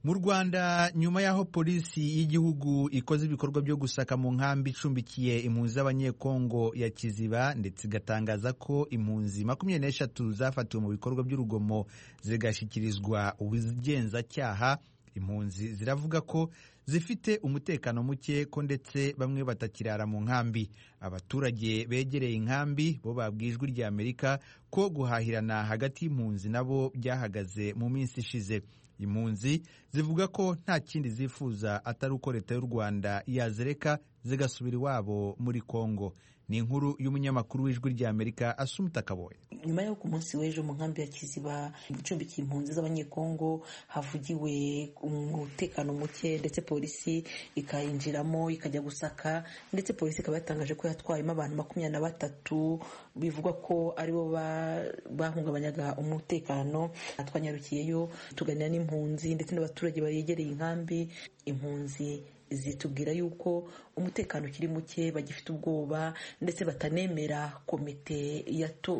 mu rwanda nyuma y'aho polisi y'igihugu ikoze ibikorwa byo gusaka mu nkambi icumbikiye impunzi z'abanyekongo ya kiziba ndetse igatangaza ko impunzi makumyabiri n'eshatu zafatiwe mu bikorwa by'urugomo zigashyikirizwa ubugenzacyaha impunzi ziravuga ko zifite umutekano muke ko ndetse bamwe batakirara mu nkambi abaturage begereye inkambi bo babwiye ijwi rya amerika ko guhahirana hagati y'impunzi nabo byahagaze mu minsi ishize impunzi zivuga ko nta kindi zifuza atari uko leta y'u rwanda yazireka zigasubira iwabo muri congo ni inkuru y'umunyamakuru w'ijwi rya amerika asumuta kaboye nyuma y'uko umunsi w'ejo mu nkambi ya kiziba icumbikiye impunzi z'abanyekongo havugiwe umutekano muke ndetse polisi ikayinjiramo ikajya gusaka ndetse polisi ikaba yatangaje ko yatwayemo abantu makumyabiri na batatu bivugwa ko aribo bahungabanyaga umutekano twanyarukiyeyo tuganira n'impunzi ndetse n'abaturage bayegereye inkambi impunzi zitubwira yuko umutekano ukiri muke bagifite ubwoba ndetse batanemera komite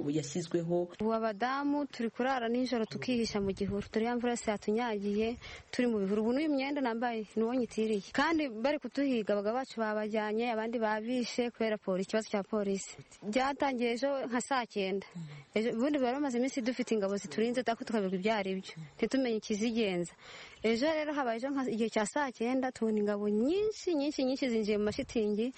yashyizweho ubu abadamu turi kurara nijoro tukihisha mu gihuru turi ya mvura yose yatunyagiye turi mu bihuru ubu n'uyu mwenda nambaye ni uwo nyitiriye kandi bari kutuhiga abagabo bacu babajyanye abandi babishe kubera polisi ikibazo cya polisi byatangiye ejo nka saa cyenda ubundi bari bamaze iminsi dufite ingabo ziturinze tako tukabirwa ibyo ari byo ntitumenye ikizigenza ejo rero habaye ejo igihe cya saa cyenda tubona ingabo nyinshi nyinshi nyinshi zinjiye mu mashitingi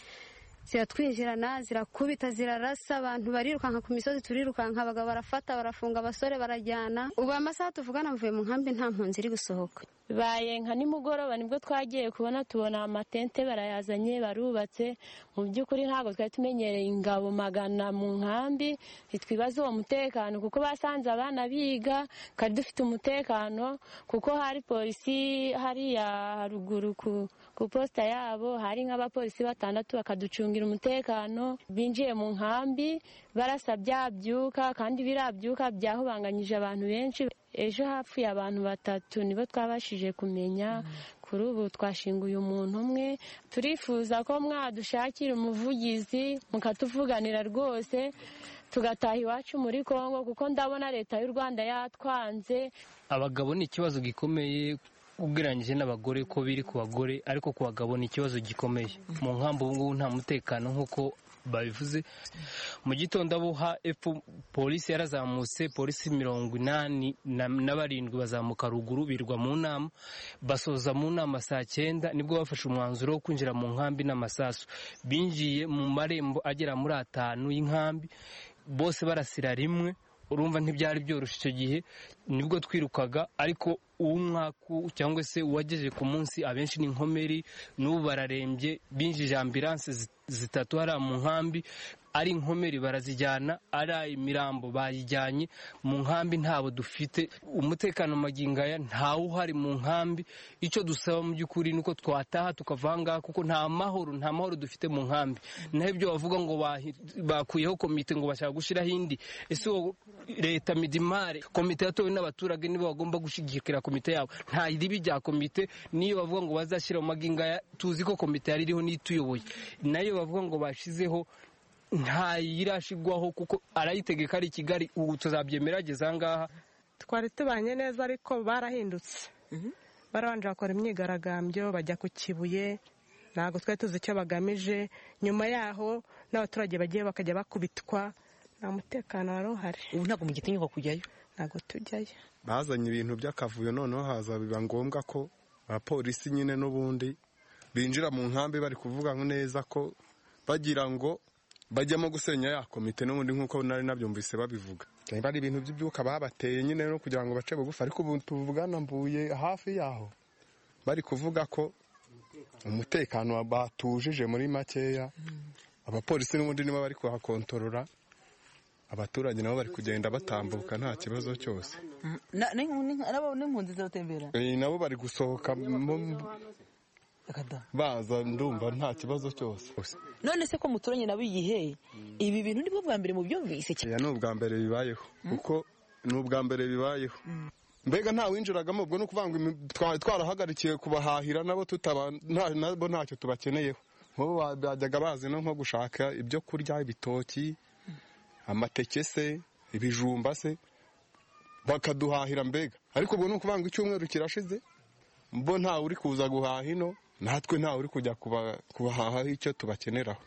ziratwinjirana zirakubita zirarasa abantu barirukanka ku misozi turirukanka abagabo barafata barafunga abasore barajyana ubu amasaha tuvugana mvuye mu nkambi nta mpunzi iri gusohoka bibaye nka nimugoroba nibwo twagiye kubona tubona amatente barayazanye barubatse mu by'ukuri ntabwo twari tumenyereye ingabo magana mu nkambi ntitwibaze uwo mutekano kuko basanze abana biga kandi dufite umutekano kuko hari polisi hariya haruguru ku posita yabo hari nk'abapolisi batandatu bakaducunga umutekano binjiye mu nkambi barasa byabyuka kandi birabyuka byahubanganyije abantu benshi ejo hapfuye abantu batatu nibo twabashije kumenya kuri ubu twashinguye umuntu umwe turifuza ko mwadushakira umuvugizi mukatuvuganira rwose tugataha iwacu muri congo kuko ndabona leta y'u rwanda yatwanze abagabo ni ikibazo gikomeye ugereranyije n'abagore ko biri ku bagore ariko ku bagabo ni ikibazo gikomeye mu nkambi ubu ngubu nta mutekano nk'uko babivuze mu gitondo abo ha efu polisi yarazamutse polisi mirongo inani na barindwi bazamuka ruguru birwa mu nama basoza mu nama saa cyenda nibwo bafashe umwanzuro wo kwinjira mu nkambi n'amasasu binjiye mu marembo agera muri atanu y'inkambi bose barasira rimwe urumva ntibyari byoroshye icyo gihe nibwo twirukaga ariko umwaku cyangwa se uwagejeje ku munsi abenshi ni inkomeri n'ubu bararembye binjije ambiranse zitatu hariya mu nkambi ari inkomeri barazijyana ari imirambo bayijyanye mu nkambi ntabo dufite umutekano magingaya ntawe uhari mu nkambi icyo dusaba mu by'ukuri ni uko twataha tukava aha ngaha kuko nta mahoro nta mahoro dufite mu nkambi naho ibyo bavuga ngo bakuyeho komite ngo bashaka gushyiraho indi ese leta midimare komite yatowe n'abaturage nibo bagomba gushyigikira komite yabo nta ribi rya komite niyo bavuga ngo bazashyira mu magingaya tuzi ko komite yari iriho n'ituyoboye nayo bavuga ngo bashyizeho ntayirashigwaho kuko arayitegeka ari i kigali ubu tuzabyemera ageze ahangaha twari tubanye neza ariko barahindutse barabanje bakora imyigaragambyo bajya ku kibuye ntabwo twari tuzi icyo bagamije nyuma yaho n'abaturage bagiye bakajya bakubitwa nta mutekano wari uhari ubu ntabwo mu gitinyuka kujyayo ntabwo tujyayo bazanye ibintu by'akavuyo noneho haza biba ngombwa ko abapolisi nyine n'ubundi binjira mu nkambi bari kuvuga neza ko bagira ngo bajyamo gusenya ya komite n'ubundi nk'uko nari nabyumvise babivuga niba ari ibintu by'ibyuka babateye nyine no kugira ngo bace bugufi ariko ubu tuvugana mvuye hafi yaho bari kuvuga ko umutekano batujije muri makeya abapolisi n'ubundi nibo bari kuhakontorora abaturage nabo bari kugenda batambuka nta kibazo cyose n'impunzi ziratembera nabo bari gusohoka baza ndumva nta kibazo cyose none se ko muturanye nabo igihe ibi bintu nibwo bwa mbere mu byumvise cyane ni ubwa mbere bibayeho kuko ni ubwa mbere bibayeho mbega nta winjiragamo ubwo ni ukuvuga ngo twari twarahagarikiye kubahahira nabo nabo ntacyo tubakeneyeho nk'ubu bajyaga bazi no nko gushaka ibyo kurya ibitoki amateke se ibijumba se bakaduhahira mbega ariko ubwo ni ukuvuga ngo icyumweru kirashize bo ntawe uri kuza guhaha ino natwe ntawe uri kujya kubahahaho icyo tubakeneraho